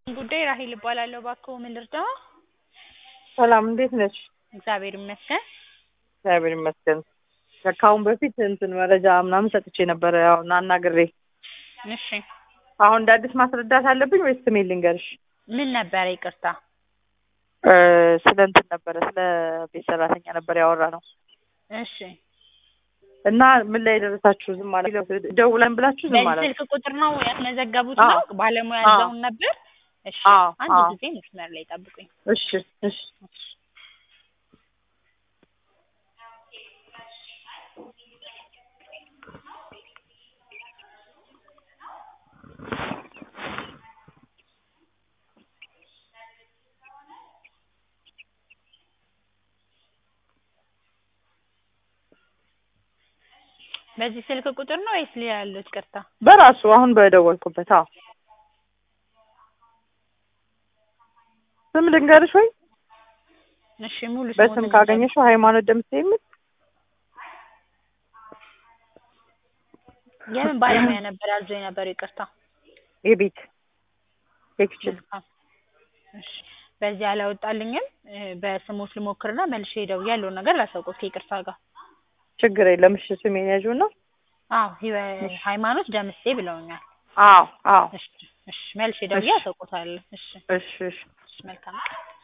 ጉዳይ ራሄል እባላለሁ። እባክዎ ምን ልርዳዎ? ሰላም እንዴት ነሽ? እግዚአብሔር ይመስገን። እግዚአብሔር ይመስገን። ከአሁን በፊት እንትን መረጃ ምናምን ሰጥቼ ነበረ ያው አናግሬ። እሺ አሁን እንደ አዲስ ማስረዳት አለብኝ ወይስ ስሜን ልንገርሽ? ምን ነበረ? ይቅርታ። እ ስለ እንትን ነበረ ስለ ቤት ሰራተኛ ነበር ያወራ ነው እሺ እና ምን ላይ የደረሳችሁ? ዝም ማለት ደውለን ብላችሁ ዝም ማለት በዚህ ስልክ ቁጥር ነው ያስመዘገቡት አዎ። ነው? ባለሙያ አዎ። እዛውን ነበር? እሺ አዎ፣ አንድ አዎ። ጊዜ መስመር ላይ ጠብቁኝ። እሺ እሺ በዚህ ስልክ ቁጥር ነው ወይስ ሌላ ያሉት? ይቅርታ። በራሱ አሁን በደወልኩበት። አዎ ስም ልንገርሽ ወይ? እሺ ሙሉ በስም ስሞትን ካገኘሽው ሃይማኖት ደምሴ የሚል የምን ባለሙያ ነበር ያዞ የነበረው? ይቅርታ። የቤት የኪችን መልካም። እሺ በዚህ አላወጣልኝም። እ በስሞት ልሞክርና መልሼ ደውዬ ያለውን ነገር ላሳውቅዎት ከይቅርታ ጋር። ችግር የለም። እሺ ስሜን ያዥውና አዎ ህይወ- ሃይማኖት ደምሴ ብለውኛል። አዎ አዎ እሺ እሺ መልሼ ደውዬ እሺ። አሳውቅዎታለሁ። እሺ እሺ እሺ እሺ መልካም ቀን።